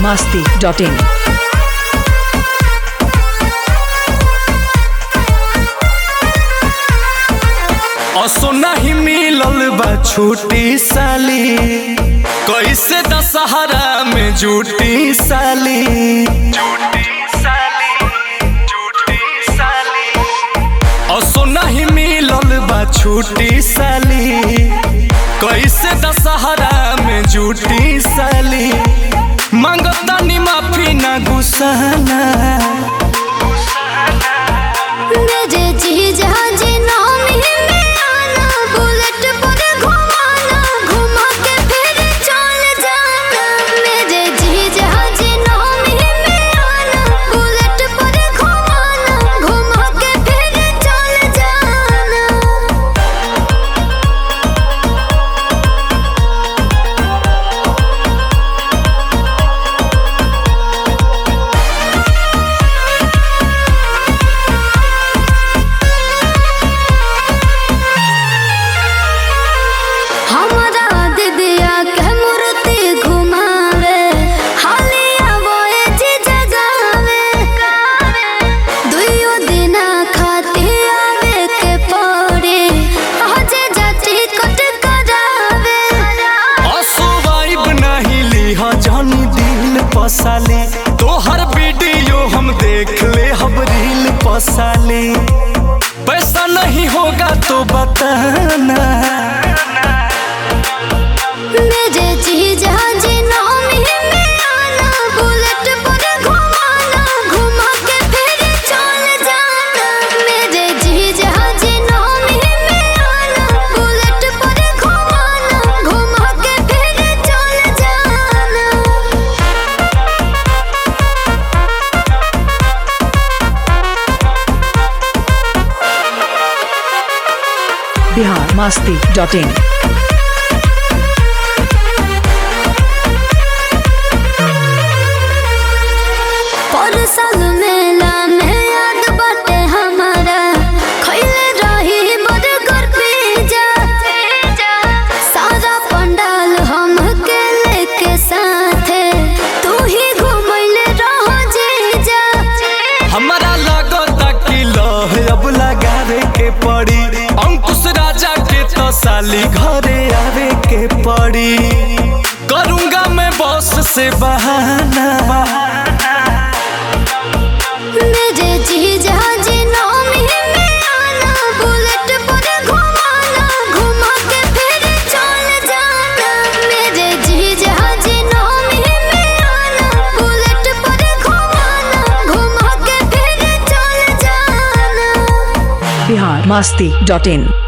masti.in. असो नहीं मिलल बा छूटी साली कैसे दशहरा में जूटी साली असो नहीं मिलल बा छूटी साली कैसे दशहरा में जूटी साली मांगता नी माफी ना गुस्साना मेरे जीजा जी नामी में आना बुलेट पर घुमाना घुमा के फिर चल जाना मेरे जीजा जी नामी में आना बुलेट पर घुमाना घुमा के फिर चल जाना हमारा दिदिया के मूर्ति घुमावे हालिया बोए जी जगावे दुइयो दिना खाती आवे के पड़े हजे जाती कट करावे असुवाइब नहीं लीहा जानी दिल पसाले तोहर वीडियो हम देख ले हम रील पसाले पैसा नहीं होगा तो बताना मेरे जीजा जी नामी में आना बुलेट पर घुमाना घुमा के फिर चल जाना मेरे जीजा जी नामी में आना बुलेट पर घुमाना घुमा के फिर चल जाना Bihar masti.in. पर साल मेला में याद बाटे हमारा खैले रही बर्गर पिज्जा सारा पंडाल हम के लेके साथे तू ही घुमैले रहो जीजा हमारा लगता कि लह अब लगावे के पड़ी अंकुश राजा के तो साली घरे आवे के पड़ी करूंगा मैं बॉस से बहाना मेरे जीजा जी नामी में आना बुलेट पर घुमाना घुमा के फिर चल जाना मेरे जीजा जी नामी में आना बुलेट पर घुमाना घुमा के फिर चल जाना Bihar masti.in.